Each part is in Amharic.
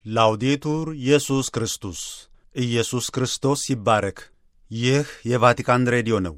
ላውዴቱር ኢየሱስ ክርስቶስ ኢየሱስ ክርስቶስ ይባረክ። ይህ የቫቲካን ሬዲዮ ነው።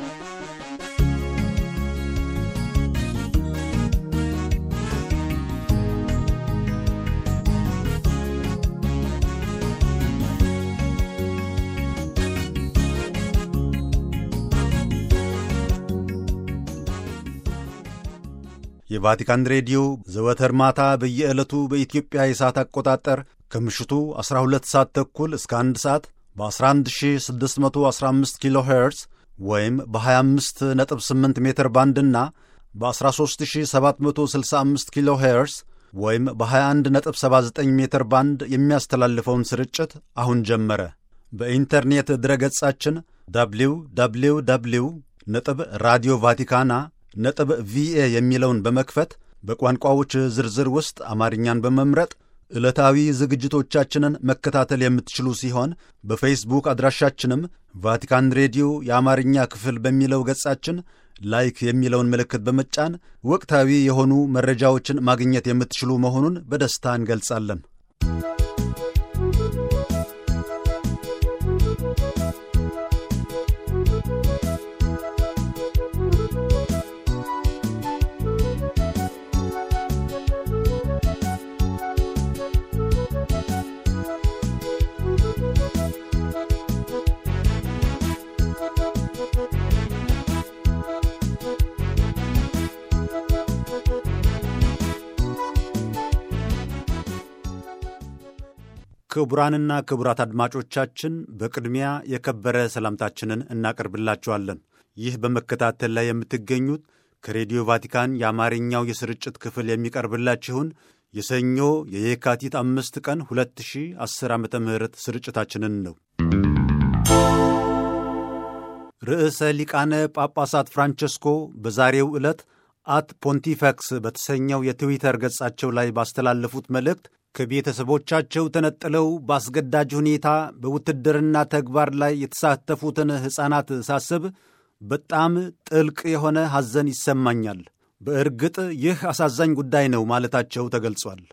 የቫቲካን ሬዲዮ ዘወትር ማታ በየዕለቱ በኢትዮጵያ የሰዓት አቆጣጠር ከምሽቱ 12 ሰዓት ተኩል እስከ 1 ሰዓት በ11615 ኪሎ ሄርዝ ወይም በ258 ሜትር ባንድና በ13765 ኪሎ ሄርዝ ወይም በ2179 ሜትር ባንድ የሚያስተላልፈውን ስርጭት አሁን ጀመረ። በኢንተርኔት ድረገጻችን ደብሊው ደብሊው ደብሊው ነጥብ ራዲዮ ቫቲካና ነጥብ ቪኤ የሚለውን በመክፈት በቋንቋዎች ዝርዝር ውስጥ አማርኛን በመምረጥ ዕለታዊ ዝግጅቶቻችንን መከታተል የምትችሉ ሲሆን በፌስቡክ አድራሻችንም ቫቲካን ሬዲዮ የአማርኛ ክፍል በሚለው ገጻችን ላይክ የሚለውን ምልክት በመጫን ወቅታዊ የሆኑ መረጃዎችን ማግኘት የምትችሉ መሆኑን በደስታ እንገልጻለን። ክቡራንና ክቡራት አድማጮቻችን በቅድሚያ የከበረ ሰላምታችንን እናቀርብላችኋለን። ይህ በመከታተል ላይ የምትገኙት ከሬዲዮ ቫቲካን የአማርኛው የስርጭት ክፍል የሚቀርብላችሁን የሰኞ የየካቲት አምስት ቀን 2010 ዓ ም ስርጭታችንን ነው። ርዕሰ ሊቃነ ጳጳሳት ፍራንቸስኮ በዛሬው ዕለት አት ፖንቲፈክስ በተሰኘው የትዊተር ገጻቸው ላይ ባስተላለፉት መልእክት ከቤተሰቦቻቸው ተነጥለው በአስገዳጅ ሁኔታ በውትድርና ተግባር ላይ የተሳተፉትን ሕፃናት ሳስብ በጣም ጥልቅ የሆነ ሐዘን ይሰማኛል። በእርግጥ ይህ አሳዛኝ ጉዳይ ነው ማለታቸው ተገልጿል።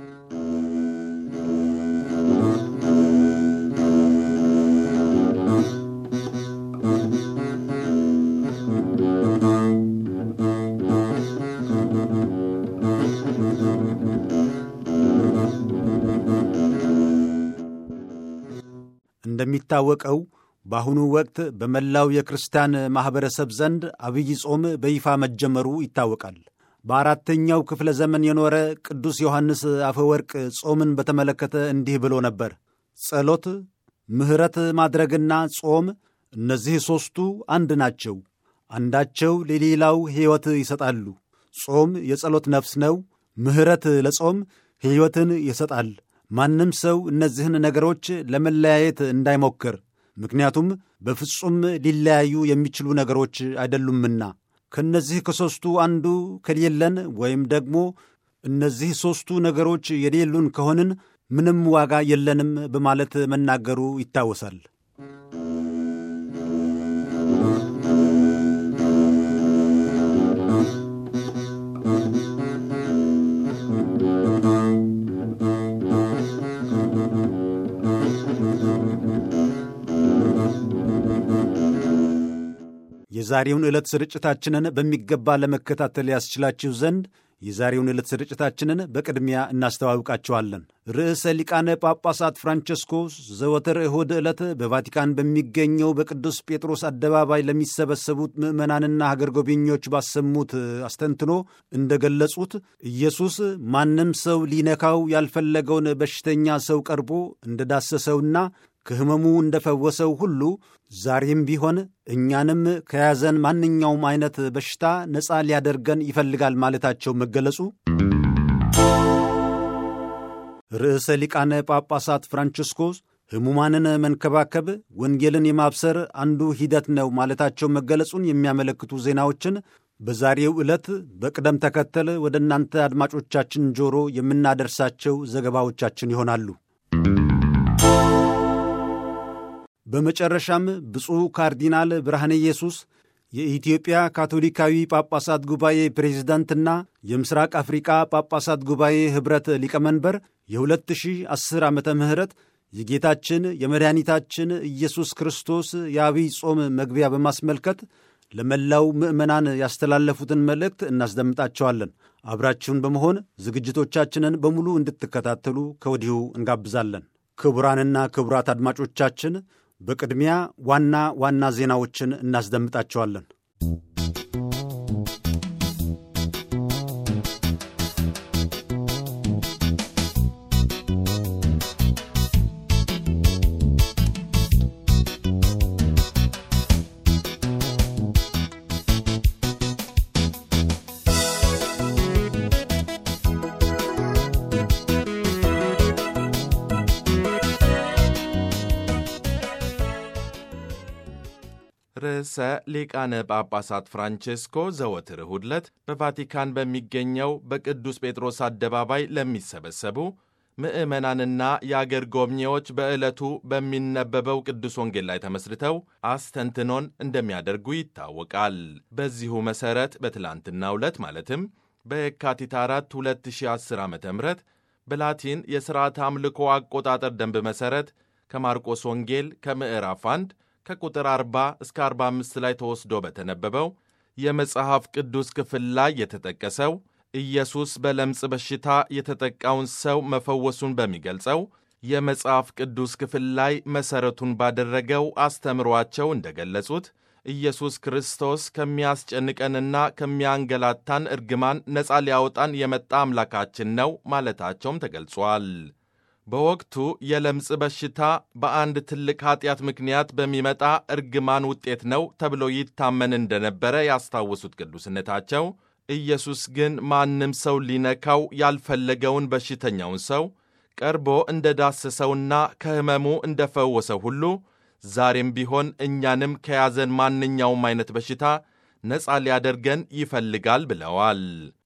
እንደሚታወቀው በአሁኑ ወቅት በመላው የክርስቲያን ማኅበረሰብ ዘንድ አብይ ጾም በይፋ መጀመሩ ይታወቃል። በአራተኛው ክፍለ ዘመን የኖረ ቅዱስ ዮሐንስ አፈወርቅ ጾምን በተመለከተ እንዲህ ብሎ ነበር። ጸሎት፣ ምሕረት ማድረግና ጾም እነዚህ ሦስቱ አንድ ናቸው። አንዳቸው ለሌላው ሕይወት ይሰጣሉ። ጾም የጸሎት ነፍስ ነው። ምሕረት ለጾም ሕይወትን ይሰጣል። ማንም ሰው እነዚህን ነገሮች ለመለያየት እንዳይሞክር፣ ምክንያቱም በፍጹም ሊለያዩ የሚችሉ ነገሮች አይደሉምና። ከእነዚህ ከሦስቱ አንዱ ከሌለን ወይም ደግሞ እነዚህ ሦስቱ ነገሮች የሌሉን ከሆንን ምንም ዋጋ የለንም በማለት መናገሩ ይታወሳል። የዛሬውን ዕለት ስርጭታችንን በሚገባ ለመከታተል ያስችላችሁ ዘንድ የዛሬውን ዕለት ስርጭታችንን በቅድሚያ እናስተዋውቃችኋለን። ርዕሰ ሊቃነ ጳጳሳት ፍራንቸስኮስ ዘወትር እሁድ ዕለት በቫቲካን በሚገኘው በቅዱስ ጴጥሮስ አደባባይ ለሚሰበሰቡት ምዕመናንና ሀገር ጎብኚዎች ባሰሙት አስተንትኖ እንደገለጹት ኢየሱስ ማንም ሰው ሊነካው ያልፈለገውን በሽተኛ ሰው ቀርቦ እንደዳሰሰውና ከሕመሙ እንደፈወሰው ሁሉ ዛሬም ቢሆን እኛንም ከያዘን ማንኛውም አይነት በሽታ ነፃ ሊያደርገን ይፈልጋል ማለታቸው መገለጹ ርዕሰ ሊቃነ ጳጳሳት ፍራንቺስኮስ ሕሙማንን መንከባከብ ወንጌልን የማብሰር አንዱ ሂደት ነው ማለታቸው መገለጹን የሚያመለክቱ ዜናዎችን በዛሬው ዕለት በቅደም ተከተል ወደ እናንተ አድማጮቻችን ጆሮ የምናደርሳቸው ዘገባዎቻችን ይሆናሉ። በመጨረሻም ብፁዕ ካርዲናል ብርሃነ ኢየሱስ የኢትዮጵያ ካቶሊካዊ ጳጳሳት ጉባኤ ፕሬዝዳንትና የምስራቅ አፍሪቃ ጳጳሳት ጉባኤ ኅብረት ሊቀመንበር የ2010 ዓመተ ምህረት የጌታችን የመድኃኒታችን ኢየሱስ ክርስቶስ የአብይ ጾም መግቢያ በማስመልከት ለመላው ምዕመናን ያስተላለፉትን መልእክት እናስደምጣቸዋለን። አብራችሁን በመሆን ዝግጅቶቻችንን በሙሉ እንድትከታተሉ ከወዲሁ እንጋብዛለን። ክቡራንና ክቡራት አድማጮቻችን በቅድሚያ ዋና ዋና ዜናዎችን እናስደምጣቸዋለን። ርዕሰ ሊቃነ ጳጳሳት ፍራንቼስኮ ዘወትር እሁድ ዕለት በቫቲካን በሚገኘው በቅዱስ ጴጥሮስ አደባባይ ለሚሰበሰቡ ምዕመናንና የአገር ጎብኚዎች በዕለቱ በሚነበበው ቅዱስ ወንጌል ላይ ተመስርተው አስተንትኖን እንደሚያደርጉ ይታወቃል። በዚሁ መሠረት በትላንትናው ዕለት ማለትም በየካቲት 4 2010 ዓ ም በላቲን የሥርዓት አምልኮ አቆጣጠር ደንብ መሠረት ከማርቆስ ወንጌል ከምዕራፍ 1 ከቁጥር 40 እስከ 45 ላይ ተወስዶ በተነበበው የመጽሐፍ ቅዱስ ክፍል ላይ የተጠቀሰው ኢየሱስ በለምጽ በሽታ የተጠቃውን ሰው መፈወሱን በሚገልጸው የመጽሐፍ ቅዱስ ክፍል ላይ መሠረቱን ባደረገው አስተምሯቸው እንደገለጹት ኢየሱስ ክርስቶስ ከሚያስጨንቀንና ከሚያንገላታን እርግማን ነፃ ሊያወጣን የመጣ አምላካችን ነው ማለታቸውም ተገልጿል። በወቅቱ የለምጽ በሽታ በአንድ ትልቅ ኃጢአት ምክንያት በሚመጣ እርግማን ውጤት ነው ተብሎ ይታመን እንደነበረ ያስታወሱት ቅዱስነታቸው ኢየሱስ ግን ማንም ሰው ሊነካው ያልፈለገውን በሽተኛውን ሰው ቀርቦ እንደ ዳሰሰውና ከሕመሙ እንደ ፈወሰው ሁሉ ዛሬም ቢሆን እኛንም ከያዘን ማንኛውም አይነት በሽታ ነፃ ሊያደርገን ይፈልጋል ብለዋል።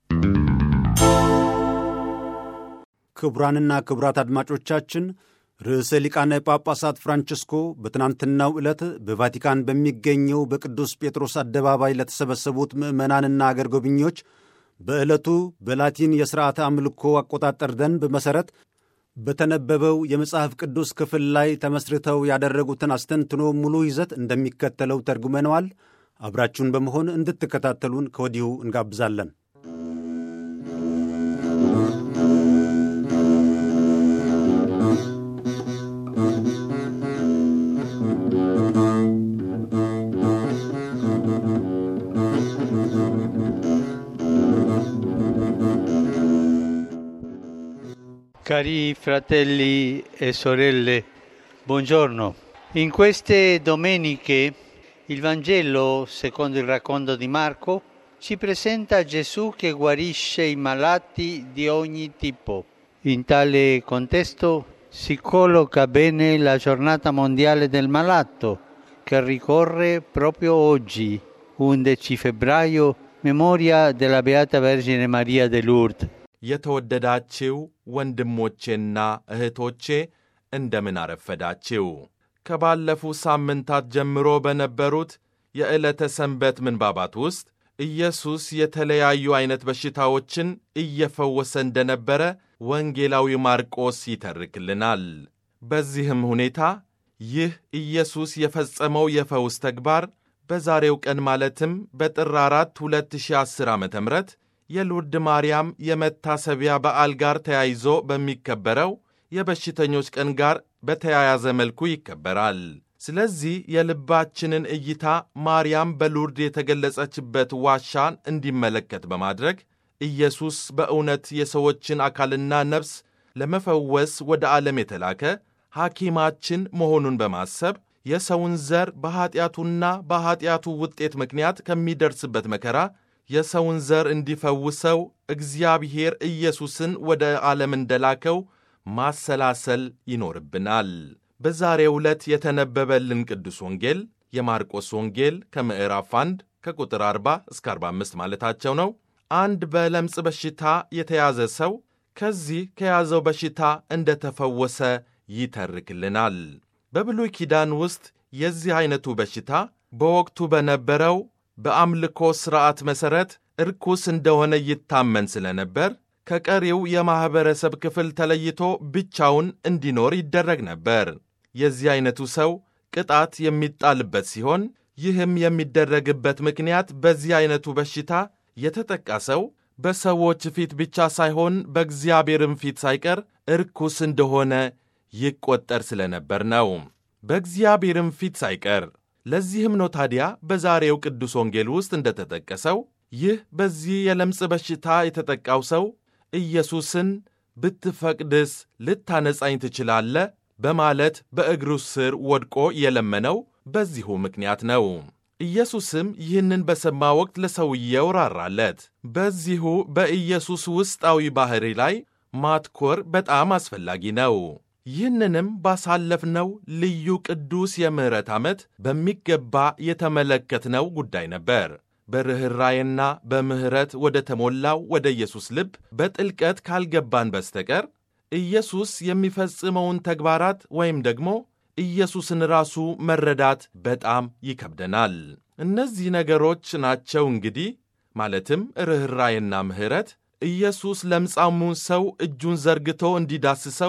ክቡራንና ክቡራት አድማጮቻችን ርዕሰ ሊቃነ ጳጳሳት ፍራንቺስኮ በትናንትናው ዕለት በቫቲካን በሚገኘው በቅዱስ ጴጥሮስ አደባባይ ለተሰበሰቡት ምዕመናንና አገር ጎብኚዎች በዕለቱ በላቲን የሥርዓተ አምልኮ አቆጣጠር ደንብ መሠረት በተነበበው የመጽሐፍ ቅዱስ ክፍል ላይ ተመስርተው ያደረጉትን አስተንትኖ ሙሉ ይዘት እንደሚከተለው ተርጉመነዋል። አብራችሁን በመሆን እንድትከታተሉን ከወዲሁ እንጋብዛለን። Cari fratelli e sorelle, buongiorno. In queste domeniche il Vangelo, secondo il racconto di Marco, ci presenta Gesù che guarisce i malati di ogni tipo. In tale contesto si colloca bene la giornata mondiale del malato, che ricorre proprio oggi, 11 febbraio, memoria della Beata Vergine Maria de Lourdes. የተወደዳችው ወንድሞቼና እህቶቼ እንደምን አረፈዳችው። ከባለፉ ሳምንታት ጀምሮ በነበሩት የዕለተ ሰንበት ምንባባት ውስጥ ኢየሱስ የተለያዩ ዐይነት በሽታዎችን እየፈወሰ እንደነበረ ወንጌላዊ ማርቆስ ይተርክልናል። በዚህም ሁኔታ ይህ ኢየሱስ የፈጸመው የፈውስ ተግባር በዛሬው ቀን ማለትም በጥር 4 2010 ዓ ም የሉርድ ማርያም የመታሰቢያ በዓል ጋር ተያይዞ በሚከበረው የበሽተኞች ቀን ጋር በተያያዘ መልኩ ይከበራል። ስለዚህ የልባችንን እይታ ማርያም በሉርድ የተገለጸችበት ዋሻን እንዲመለከት በማድረግ ኢየሱስ በእውነት የሰዎችን አካልና ነፍስ ለመፈወስ ወደ ዓለም የተላከ ሐኪማችን መሆኑን በማሰብ የሰውን ዘር በኀጢአቱና በኀጢአቱ ውጤት ምክንያት ከሚደርስበት መከራ የሰውን ዘር እንዲፈውሰው እግዚአብሔር ኢየሱስን ወደ ዓለም እንደላከው ማሰላሰል ይኖርብናል። በዛሬው ዕለት የተነበበልን ቅዱስ ወንጌል የማርቆስ ወንጌል ከምዕራፍ 1 ከቁጥር 40 እስከ 45 ማለታቸው ነው። አንድ በለምጽ በሽታ የተያዘ ሰው ከዚህ ከያዘው በሽታ እንደተፈወሰ ይተርክልናል። በብሉይ ኪዳን ውስጥ የዚህ ዐይነቱ በሽታ በወቅቱ በነበረው በአምልኮ ሥርዓት መሠረት እርኩስ እንደሆነ ይታመን ስለነበር ከቀሪው የማኅበረሰብ ክፍል ተለይቶ ብቻውን እንዲኖር ይደረግ ነበር። የዚህ ዐይነቱ ሰው ቅጣት የሚጣልበት ሲሆን ይህም የሚደረግበት ምክንያት በዚህ ዐይነቱ በሽታ የተጠቃ ሰው በሰዎች ፊት ብቻ ሳይሆን በእግዚአብሔርም ፊት ሳይቀር እርኩስ እንደሆነ ይቆጠር ስለነበር ነው። በእግዚአብሔርም ፊት ሳይቀር። ለዚህም ነው ታዲያ በዛሬው ቅዱስ ወንጌል ውስጥ እንደተጠቀሰው ይህ በዚህ የለምጽ በሽታ የተጠቃው ሰው ኢየሱስን ብትፈቅድስ ልታነጻኝ ትችላለህ በማለት በእግሩ ስር ወድቆ የለመነው በዚሁ ምክንያት ነው። ኢየሱስም ይህንን በሰማ ወቅት ለሰውየው ራራለት። በዚሁ በኢየሱስ ውስጣዊ ባሕሪ ላይ ማትኮር በጣም አስፈላጊ ነው። ይህንንም ባሳለፍነው ልዩ ቅዱስ የምሕረት ዓመት በሚገባ የተመለከትነው ጉዳይ ነበር። በርኅራዬና በምሕረት ወደ ተሞላው ወደ ኢየሱስ ልብ በጥልቀት ካልገባን በስተቀር ኢየሱስ የሚፈጽመውን ተግባራት ወይም ደግሞ ኢየሱስን ራሱ መረዳት በጣም ይከብደናል። እነዚህ ነገሮች ናቸው እንግዲህ ማለትም ርኅራዬና ምሕረት ኢየሱስ ለምጻሙን ሰው እጁን ዘርግቶ እንዲዳስሰው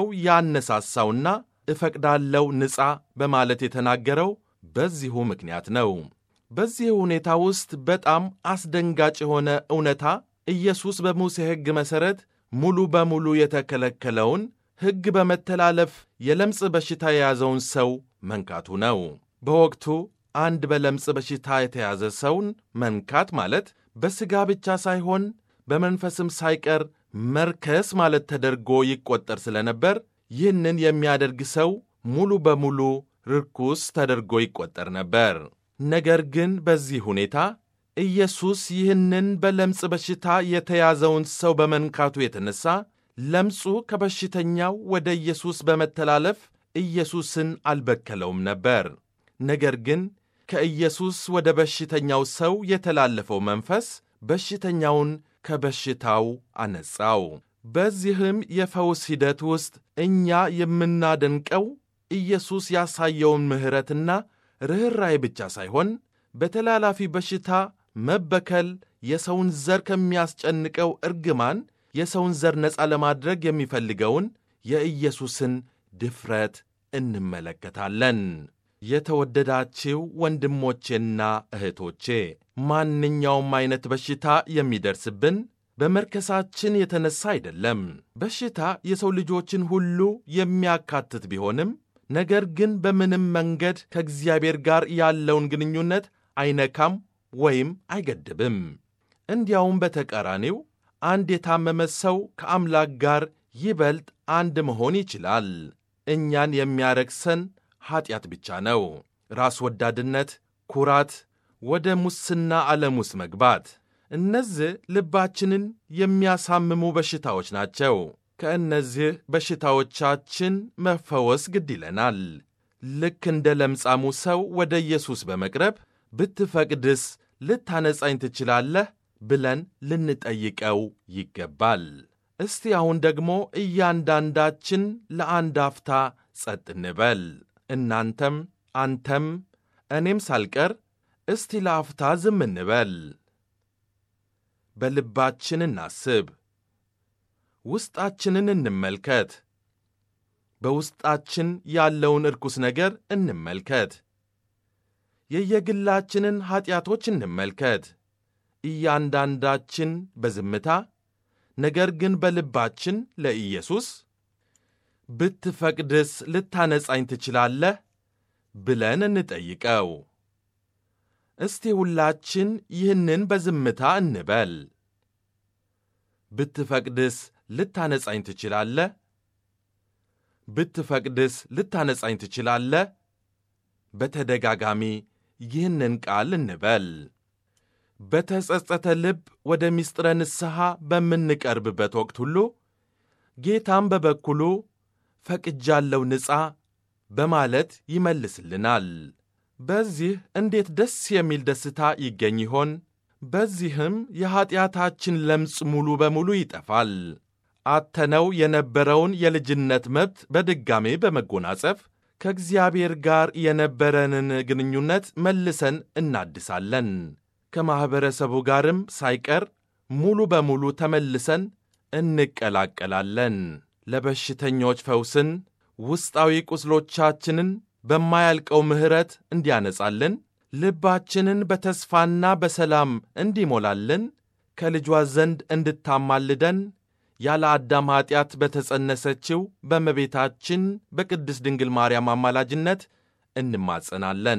ያነሳሳውና እፈቅዳለው ንጻ በማለት የተናገረው በዚሁ ምክንያት ነው። በዚህ ሁኔታ ውስጥ በጣም አስደንጋጭ የሆነ እውነታ ኢየሱስ በሙሴ ሕግ መሠረት ሙሉ በሙሉ የተከለከለውን ሕግ በመተላለፍ የለምጽ በሽታ የያዘውን ሰው መንካቱ ነው። በወቅቱ አንድ በለምጽ በሽታ የተያዘ ሰውን መንካት ማለት በሥጋ ብቻ ሳይሆን በመንፈስም ሳይቀር መርከስ ማለት ተደርጎ ይቆጠር ስለነበር ይህንን የሚያደርግ ሰው ሙሉ በሙሉ ርኩስ ተደርጎ ይቆጠር ነበር። ነገር ግን በዚህ ሁኔታ ኢየሱስ ይህንን በለምጽ በሽታ የተያዘውን ሰው በመንካቱ የተነሳ ለምጹ ከበሽተኛው ወደ ኢየሱስ በመተላለፍ ኢየሱስን አልበከለውም ነበር። ነገር ግን ከኢየሱስ ወደ በሽተኛው ሰው የተላለፈው መንፈስ በሽተኛውን ከበሽታው አነጻው። በዚህም የፈውስ ሂደት ውስጥ እኛ የምናደንቀው ኢየሱስ ያሳየውን ምሕረትና ርኅራኄ ብቻ ሳይሆን በተላላፊ በሽታ መበከል የሰውን ዘር ከሚያስጨንቀው እርግማን የሰውን ዘር ነፃ ለማድረግ የሚፈልገውን የኢየሱስን ድፍረት እንመለከታለን። የተወደዳችው ወንድሞቼና እህቶቼ ማንኛውም አይነት በሽታ የሚደርስብን በመርከሳችን የተነሳ አይደለም። በሽታ የሰው ልጆችን ሁሉ የሚያካትት ቢሆንም ነገር ግን በምንም መንገድ ከእግዚአብሔር ጋር ያለውን ግንኙነት አይነካም ወይም አይገድብም። እንዲያውም በተቃራኒው አንድ የታመመ ሰው ከአምላክ ጋር ይበልጥ አንድ መሆን ይችላል። እኛን የሚያረክሰን ኀጢአት ብቻ ነው። ራስ ወዳድነት፣ ኩራት፣ ወደ ሙስና ዓለም ውስጥ መግባት፣ እነዚህ ልባችንን የሚያሳምሙ በሽታዎች ናቸው። ከእነዚህ በሽታዎቻችን መፈወስ ግድ ይለናል። ልክ እንደ ለምጻሙ ሰው ወደ ኢየሱስ በመቅረብ ብትፈቅድስ ልታነጻኝ ትችላለህ ብለን ልንጠይቀው ይገባል። እስቲ አሁን ደግሞ እያንዳንዳችን ለአንድ አፍታ ጸጥ እንበል። እናንተም አንተም እኔም ሳልቀር እስቲ ለአፍታ ዝም እንበል። በልባችን እናስብ። ውስጣችንን እንመልከት። በውስጣችን ያለውን እርኩስ ነገር እንመልከት። የየግላችንን ኀጢአቶች እንመልከት። እያንዳንዳችን በዝምታ ነገር ግን በልባችን ለኢየሱስ ብትፈቅድስ ልታነጻኝ ትችላለህ ብለን እንጠይቀው። እስቲ ሁላችን ይህንን በዝምታ እንበል። ብትፈቅድስ ልታነጻኝ ትችላለህ? ብትፈቅድስ ልታነጻኝ ትችላለህ? በተደጋጋሚ ይህንን ቃል እንበል። በተጸጸተ ልብ ወደ ምስጢረ ንስሐ በምንቀርብበት ወቅት ሁሉ ጌታም በበኩሉ ፈቅጃለው ንጻ በማለት ይመልስልናል። በዚህ እንዴት ደስ የሚል ደስታ ይገኝ ይሆን? በዚህም የኀጢአታችን ለምጽ ሙሉ በሙሉ ይጠፋል። አተነው የነበረውን የልጅነት መብት በድጋሜ በመጎናጸፍ ከእግዚአብሔር ጋር የነበረንን ግንኙነት መልሰን እናድሳለን። ከማኅበረሰቡ ጋርም ሳይቀር ሙሉ በሙሉ ተመልሰን እንቀላቀላለን። ለበሽተኞች ፈውስን፣ ውስጣዊ ቁስሎቻችንን በማያልቀው ምሕረት እንዲያነጻልን፣ ልባችንን በተስፋና በሰላም እንዲሞላልን፣ ከልጇ ዘንድ እንድታማልደን ያለ አዳም ኀጢአት በተጸነሰችው በእመቤታችን በቅድስት ድንግል ማርያም አማላጅነት እንማጸናለን።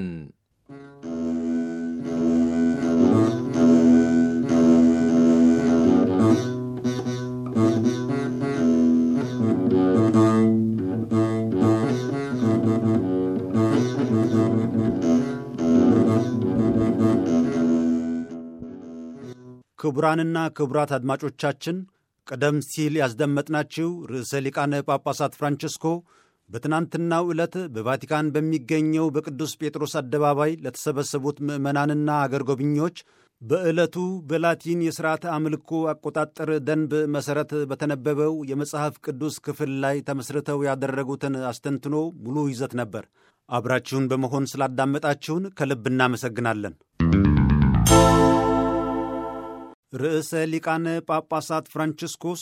ክቡራንና ክቡራት አድማጮቻችን ቀደም ሲል ያስደመጥናችሁ ርዕሰ ሊቃነ ጳጳሳት ፍራንቸስኮ በትናንትናው ዕለት በቫቲካን በሚገኘው በቅዱስ ጴጥሮስ አደባባይ ለተሰበሰቡት ምዕመናንና አገር ጎብኚዎች በዕለቱ በላቲን የሥርዓተ አምልኮ አቆጣጠር ደንብ መሠረት በተነበበው የመጽሐፍ ቅዱስ ክፍል ላይ ተመስርተው ያደረጉትን አስተንትኖ ሙሉ ይዘት ነበር። አብራችሁን በመሆን ስላዳመጣችሁን ከልብ እናመሰግናለን። ርዕሰ ሊቃነ ጳጳሳት ፍራንቺስኮስ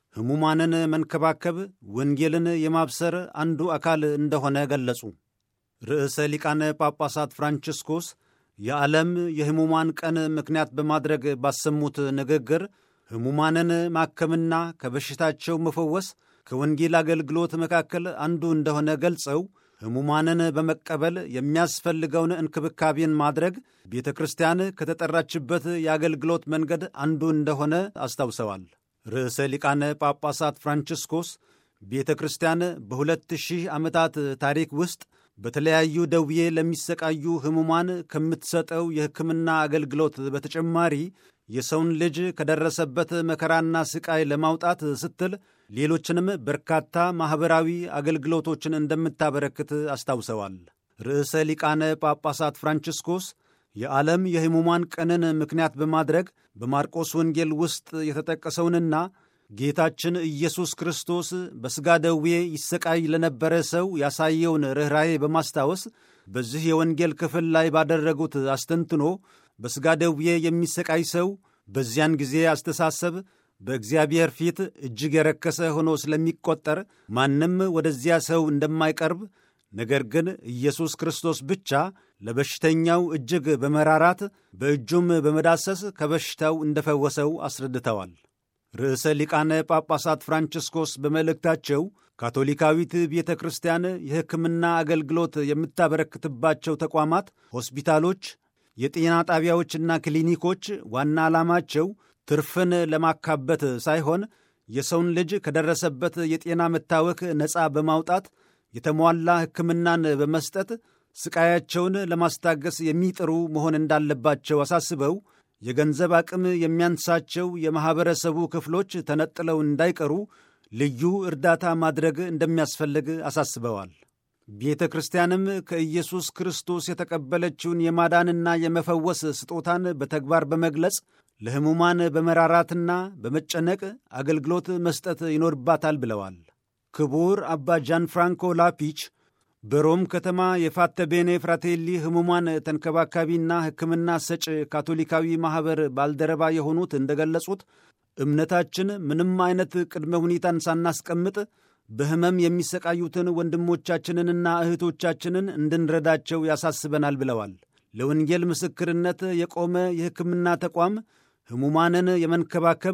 ሕሙማንን መንከባከብ ወንጌልን የማብሰር አንዱ አካል እንደሆነ ገለጹ። ርዕሰ ሊቃነ ጳጳሳት ፍራንቺስኮስ የዓለም የሕሙማን ቀን ምክንያት በማድረግ ባሰሙት ንግግር ሕሙማንን ማከምና ከበሽታቸው መፈወስ ከወንጌል አገልግሎት መካከል አንዱ እንደሆነ ገልጸው ሕሙማንን በመቀበል የሚያስፈልገውን እንክብካቤን ማድረግ ቤተ ክርስቲያን ከተጠራችበት የአገልግሎት መንገድ አንዱ እንደሆነ አስታውሰዋል። ርዕሰ ሊቃነ ጳጳሳት ፍራንቺስኮስ ቤተ ክርስቲያን በሁለት ሺህ ዓመታት ታሪክ ውስጥ በተለያዩ ደዌ ለሚሰቃዩ ሕሙማን ከምትሰጠው የሕክምና አገልግሎት በተጨማሪ የሰውን ልጅ ከደረሰበት መከራና ስቃይ ለማውጣት ስትል ሌሎችንም በርካታ ማኅበራዊ አገልግሎቶችን እንደምታበረክት አስታውሰዋል። ርዕሰ ሊቃነ ጳጳሳት ፍራንቺስኮስ የዓለም የሕሙማን ቀንን ምክንያት በማድረግ በማርቆስ ወንጌል ውስጥ የተጠቀሰውንና ጌታችን ኢየሱስ ክርስቶስ በሥጋ ደዌ ይሰቃይ ለነበረ ሰው ያሳየውን ርኅራዬ በማስታወስ በዚህ የወንጌል ክፍል ላይ ባደረጉት አስተንትኖ በሥጋ ደዌ የሚሰቃይ ሰው በዚያን ጊዜ አስተሳሰብ በእግዚአብሔር ፊት እጅግ የረከሰ ሆኖ ስለሚቆጠር ማንም ወደዚያ ሰው እንደማይቀርብ ነገር ግን ኢየሱስ ክርስቶስ ብቻ ለበሽተኛው እጅግ በመራራት በእጁም በመዳሰስ ከበሽታው እንደፈወሰው አስረድተዋል። ርዕሰ ሊቃነ ጳጳሳት ፍራንቺስኮስ በመልእክታቸው ካቶሊካዊት ቤተ ክርስቲያን የሕክምና አገልግሎት የምታበረክትባቸው ተቋማት፣ ሆስፒታሎች፣ የጤና ጣቢያዎችና ክሊኒኮች ዋና ዓላማቸው ትርፍን ለማካበት ሳይሆን የሰውን ልጅ ከደረሰበት የጤና መታወክ ነፃ በማውጣት የተሟላ ሕክምናን በመስጠት ስቃያቸውን ለማስታገስ የሚጥሩ መሆን እንዳለባቸው አሳስበው የገንዘብ አቅም የሚያንሳቸው የማኅበረሰቡ ክፍሎች ተነጥለው እንዳይቀሩ ልዩ እርዳታ ማድረግ እንደሚያስፈልግ አሳስበዋል። ቤተ ክርስቲያንም ከኢየሱስ ክርስቶስ የተቀበለችውን የማዳንና የመፈወስ ስጦታን በተግባር በመግለጽ ለሕሙማን በመራራትና በመጨነቅ አገልግሎት መስጠት ይኖርባታል ብለዋል። ክቡር አባ ጃን ፍራንኮ ላፒች በሮም ከተማ የፋተቤኔ ፍራቴሊ ሕሙማን ተንከባካቢና ሕክምና ሰጭ ካቶሊካዊ ማኅበር ባልደረባ የሆኑት እንደገለጹት እምነታችን ምንም አይነት ቅድመ ሁኔታን ሳናስቀምጥ በሕመም የሚሰቃዩትን ወንድሞቻችንንና እህቶቻችንን እንድንረዳቸው ያሳስበናል ብለዋል። ለወንጌል ምስክርነት የቆመ የሕክምና ተቋም ሕሙማንን የመንከባከብ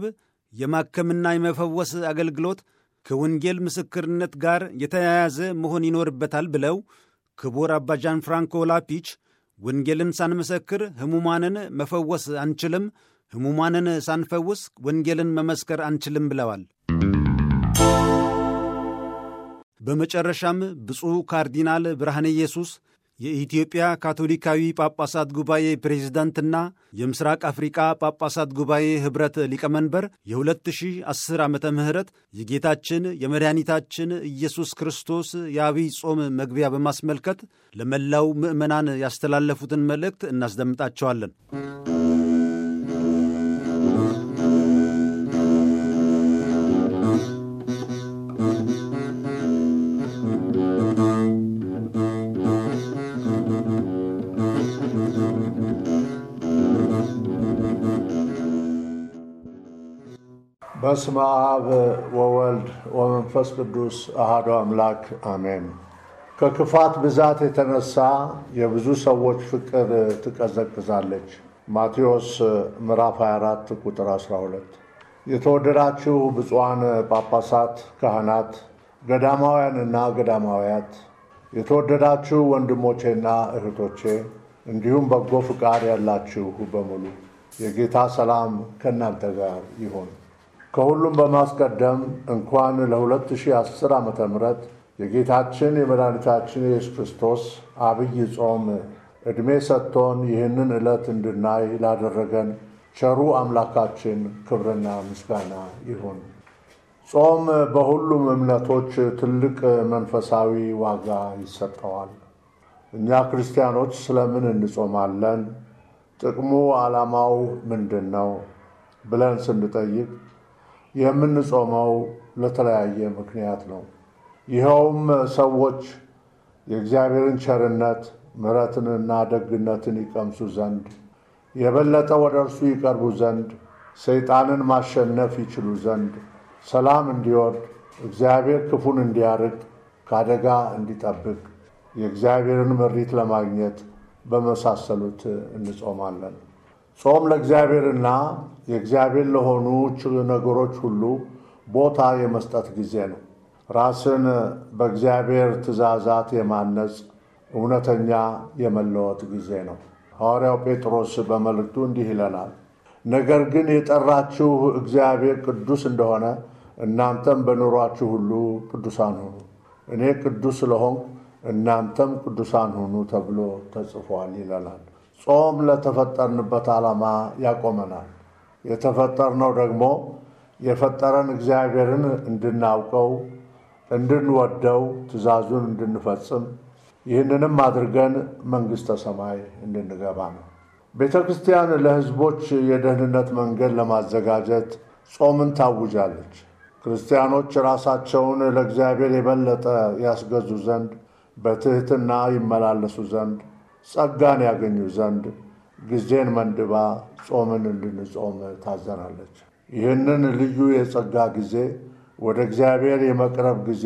የማከምና የመፈወስ አገልግሎት ከወንጌል ምስክርነት ጋር የተያያዘ መሆን ይኖርበታል ብለው ክቡር አባ ጃን ፍራንኮ ላፒች ወንጌልን ሳንመሰክር ሕሙማንን መፈወስ አንችልም፣ ሕሙማንን ሳንፈውስ ወንጌልን መመስከር አንችልም ብለዋል። በመጨረሻም ብፁዕ ካርዲናል ብርሃነ ኢየሱስ የኢትዮጵያ ካቶሊካዊ ጳጳሳት ጉባኤ ፕሬዝዳንትና የምስራቅ አፍሪቃ ጳጳሳት ጉባኤ ኅብረት ሊቀመንበር የ2010 ዓ ም የጌታችን የመድኃኒታችን ኢየሱስ ክርስቶስ የአብይ ጾም መግቢያ በማስመልከት ለመላው ምዕመናን ያስተላለፉትን መልእክት እናስደምጣቸዋለን። በስመ አብ ወወልድ ወመንፈስ ቅዱስ አሐዱ አምላክ አሜን። ከክፋት ብዛት የተነሳ የብዙ ሰዎች ፍቅር ትቀዘቅዛለች። ማቴዎስ ምዕራፍ 24 ቁጥር 12። የተወደዳችሁ ብፁዓን ጳጳሳት፣ ካህናት፣ ገዳማውያንና ገዳማውያት፣ የተወደዳችሁ ወንድሞቼና እህቶቼ እንዲሁም በጎ ፍቃድ ያላችሁ በሙሉ የጌታ ሰላም ከእናንተ ጋር ይሁን። ከሁሉም በማስቀደም እንኳን ለ2010 ዓ ም የጌታችን የመድኃኒታችን የኢየሱስ ክርስቶስ አብይ ጾም ዕድሜ ሰጥቶን ይህንን ዕለት እንድናይ ላደረገን ቸሩ አምላካችን ክብርና ምስጋና ይሁን። ጾም በሁሉም እምነቶች ትልቅ መንፈሳዊ ዋጋ ይሰጠዋል። እኛ ክርስቲያኖች ስለምን እንጾማለን? ጥቅሙ ዓላማው ምንድን ነው? ብለን ስንጠይቅ የምንጾመው ለተለያየ ምክንያት ነው። ይኸውም ሰዎች የእግዚአብሔርን ቸርነት ምሕረትንና ደግነትን ይቀምሱ ዘንድ የበለጠ ወደ እርሱ ይቀርቡ ዘንድ ሰይጣንን ማሸነፍ ይችሉ ዘንድ ሰላም እንዲወርድ እግዚአብሔር ክፉን እንዲያርቅ ከአደጋ እንዲጠብቅ የእግዚአብሔርን ምሪት ለማግኘት በመሳሰሉት እንጾማለን። ጾም ለእግዚአብሔርና የእግዚአብሔር ለሆኑ ነገሮች ሁሉ ቦታ የመስጠት ጊዜ ነው። ራስን በእግዚአብሔር ትእዛዛት የማነጽ እውነተኛ የመለወጥ ጊዜ ነው። ሐዋርያው ጴጥሮስ በመልእክቱ እንዲህ ይለናል፣ ነገር ግን የጠራችሁ እግዚአብሔር ቅዱስ እንደሆነ እናንተም በኑሯችሁ ሁሉ ቅዱሳን ሁኑ፣ እኔ ቅዱስ ስለሆንኩ እናንተም ቅዱሳን ሁኑ ተብሎ ተጽፏል ይለናል። ጾም ለተፈጠርንበት ዓላማ ያቆመናል። የተፈጠርነው ደግሞ የፈጠረን እግዚአብሔርን እንድናውቀው፣ እንድንወደው፣ ትእዛዙን እንድንፈጽም ይህንንም አድርገን መንግሥተ ሰማይ እንድንገባ ነው። ቤተ ክርስቲያን ለሕዝቦች የደህንነት መንገድ ለማዘጋጀት ጾምን ታውጃለች። ክርስቲያኖች ራሳቸውን ለእግዚአብሔር የበለጠ ያስገዙ ዘንድ በትሕትና ይመላለሱ ዘንድ ጸጋን ያገኙ ዘንድ ጊዜን መንድባ ጾምን እንድንጾም ታዘናለች። ይህንን ልዩ የጸጋ ጊዜ ወደ እግዚአብሔር የመቅረብ ጊዜ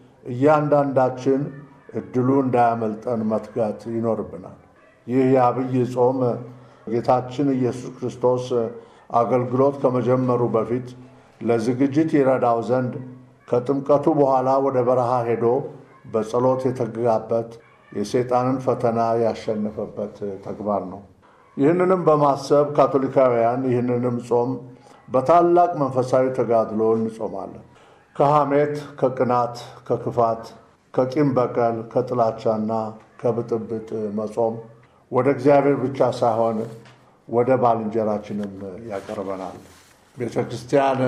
እያንዳንዳችን እድሉ እንዳያመልጠን መትጋት ይኖርብናል። ይህ የአብይ ጾም ጌታችን ኢየሱስ ክርስቶስ አገልግሎት ከመጀመሩ በፊት ለዝግጅት ይረዳው ዘንድ ከጥምቀቱ በኋላ ወደ በረሃ ሄዶ በጸሎት የተጋበት የሰይጣንን ፈተና ያሸነፈበት ተግባር ነው። ይህንንም በማሰብ ካቶሊካውያን ይህንንም ጾም በታላቅ መንፈሳዊ ተጋድሎ እንጾማለን። ከሐሜት፣ ከቅናት፣ ከክፋት፣ ከቂም በቀል፣ ከጥላቻና ከብጥብጥ መጾም ወደ እግዚአብሔር ብቻ ሳይሆን ወደ ባልንጀራችንም ያቀርበናል። ቤተ ክርስቲያን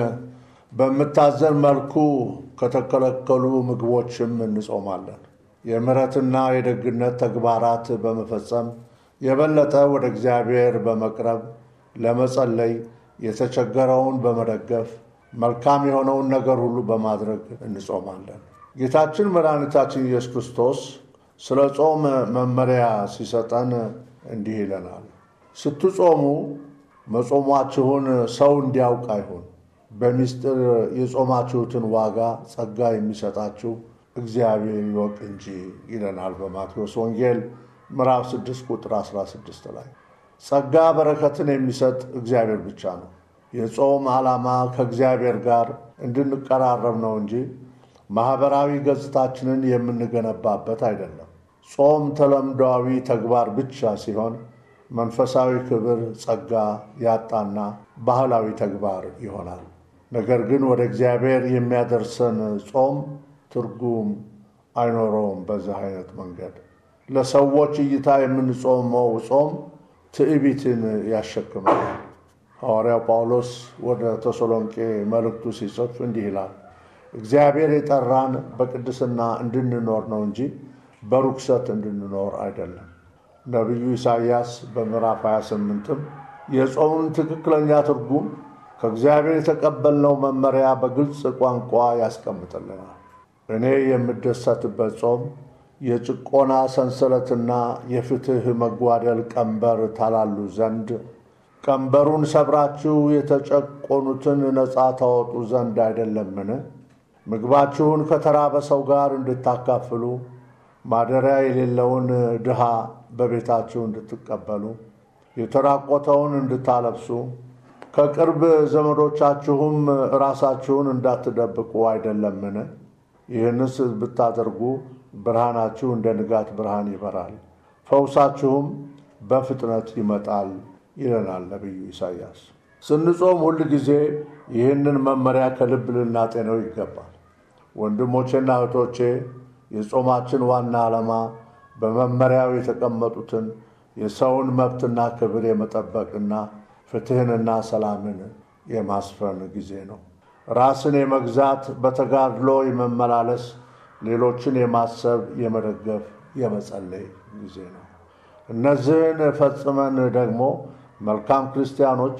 በምታዘን መልኩ ከተከለከሉ ምግቦችም እንጾማለን። የምሕረትና የደግነት ተግባራት በመፈጸም የበለጠ ወደ እግዚአብሔር በመቅረብ ለመጸለይ፣ የተቸገረውን በመደገፍ መልካም የሆነውን ነገር ሁሉ በማድረግ እንጾማለን። ጌታችን መድኃኒታችን ኢየሱስ ክርስቶስ ስለ ጾም መመሪያ ሲሰጠን እንዲህ ይለናል። ስትጾሙ መጾሟችሁን ሰው እንዲያውቅ አይሁን፣ በምስጢር የጾማችሁትን ዋጋ ጸጋ የሚሰጣችሁ እግዚአብሔር ይወቅ እንጂ ይለናል በማቴዎስ ወንጌል ምዕራፍ 6 ቁጥር 16 ላይ። ጸጋ በረከትን የሚሰጥ እግዚአብሔር ብቻ ነው። የጾም ዓላማ ከእግዚአብሔር ጋር እንድንቀራረብ ነው እንጂ ማኅበራዊ ገጽታችንን የምንገነባበት አይደለም። ጾም ተለምዷዊ ተግባር ብቻ ሲሆን መንፈሳዊ ክብር፣ ጸጋ ያጣና ባህላዊ ተግባር ይሆናል። ነገር ግን ወደ እግዚአብሔር የሚያደርሰን ጾም ትርጉም አይኖረውም። በዚህ አይነት መንገድ ለሰዎች እይታ የምንጾመው ጾም ትዕቢትን ያሸክማል። ሐዋርያው ጳውሎስ ወደ ተሰሎንቄ መልእክቱ ሲጽፍ እንዲህ ይላል፣ እግዚአብሔር የጠራን በቅድስና እንድንኖር ነው እንጂ በርኩሰት እንድንኖር አይደለም። ነቢዩ ኢሳይያስ በምዕራፍ 28ም የጾሙን ትክክለኛ ትርጉም ከእግዚአብሔር የተቀበልነው መመሪያ በግልጽ ቋንቋ ያስቀምጥልናል። እኔ የምደሰትበት ጾም የጭቆና ሰንሰለትና የፍትሕ መጓደል ቀንበር ታላሉ ዘንድ ቀንበሩን ሰብራችሁ የተጨቆኑትን ነፃ ታወጡ ዘንድ አይደለምን? ምግባችሁን ከተራበ ሰው ጋር እንድታካፍሉ ማደሪያ የሌለውን ድሃ በቤታችሁ እንድትቀበሉ የተራቆተውን እንድታለብሱ ከቅርብ ዘመዶቻችሁም ራሳችሁን እንዳትደብቁ አይደለምን? ይህንስ ብታደርጉ ብርሃናችሁ እንደ ንጋት ብርሃን ይበራል፣ ፈውሳችሁም በፍጥነት ይመጣል ይለናል ነቢዩ ኢሳይያስ። ስንጾም ሁል ጊዜ ይህንን መመሪያ ከልብ ልናጤነው ይገባል። ወንድሞቼና እህቶቼ የጾማችን ዋና ዓላማ በመመሪያው የተቀመጡትን የሰውን መብትና ክብር የመጠበቅና ፍትሕንና ሰላምን የማስፈን ጊዜ ነው። ራስን የመግዛት በተጋድሎ የመመላለስ ሌሎችን የማሰብ የመደገፍ፣ የመጸለይ ጊዜ ነው። እነዚህን ፈጽመን ደግሞ መልካም ክርስቲያኖች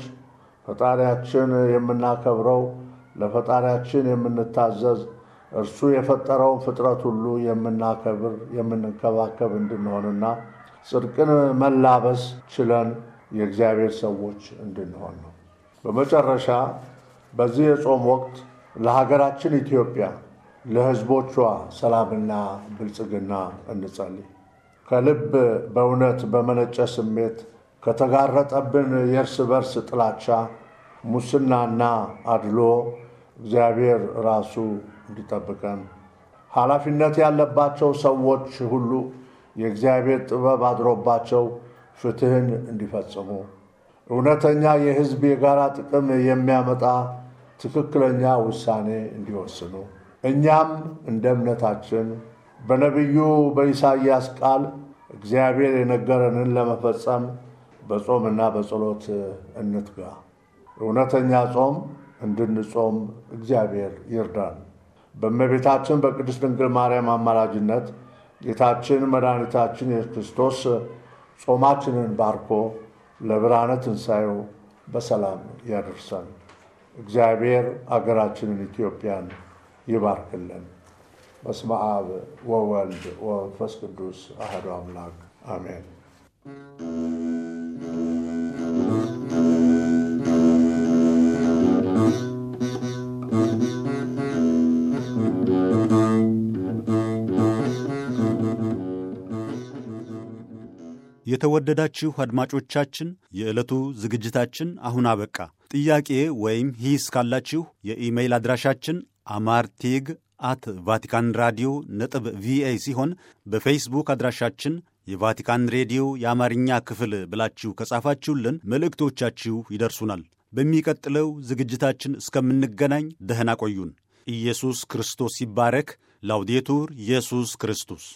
ፈጣሪያችን የምናከብረው ለፈጣሪያችን የምንታዘዝ እርሱ የፈጠረውን ፍጥረት ሁሉ የምናከብር የምንንከባከብ እንድንሆንና ጽድቅን መላበስ ችለን የእግዚአብሔር ሰዎች እንድንሆን ነው። በመጨረሻ በዚህ የጾም ወቅት ለሀገራችን ኢትዮጵያ ለሕዝቦቿ ሰላምና ብልጽግና እንጸልይ። ከልብ በእውነት በመነጨ ስሜት ከተጋረጠብን የእርስ በርስ ጥላቻ፣ ሙስናና አድሎ እግዚአብሔር ራሱ እንዲጠብቀን ኃላፊነት ያለባቸው ሰዎች ሁሉ የእግዚአብሔር ጥበብ አድሮባቸው ፍትሕን እንዲፈጽሙ እውነተኛ የሕዝብ የጋራ ጥቅም የሚያመጣ ትክክለኛ ውሳኔ እንዲወስኑ እኛም እንደ እምነታችን በነቢዩ በኢሳይያስ ቃል እግዚአብሔር የነገረንን ለመፈጸም በጾምና በጸሎት እንትጋ። እውነተኛ ጾም እንድንጾም እግዚአብሔር ይርዳን። በእመቤታችን በቅድስት ድንግል ማርያም አማላጅነት ጌታችን መድኃኒታችን ኢየሱስ ክርስቶስ ጾማችንን ባርኮ ለብርሃነ ትንሣኤው በሰላም ያደርሰን። እግዚአብሔር አገራችንን ኢትዮጵያን ይባርክልን። በስመ አብ ወወልድ ወመንፈስ ቅዱስ አሐዱ አምላክ አሜን። የተወደዳችሁ አድማጮቻችን የዕለቱ ዝግጅታችን አሁን አበቃ። ጥያቄ ወይም ሂስ ካላችሁ የኢሜይል አድራሻችን አማርቴግ አት ቫቲካን ራዲዮ ነጥብ ቪኦኤ ሲሆን በፌስቡክ አድራሻችን የቫቲካን ሬዲዮ የአማርኛ ክፍል ብላችሁ ከጻፋችሁልን መልእክቶቻችሁ ይደርሱናል። በሚቀጥለው ዝግጅታችን እስከምንገናኝ ደህና ቆዩን። ኢየሱስ ክርስቶስ ይባረክ። ላውዴቱር ኢየሱስ ክርስቶስ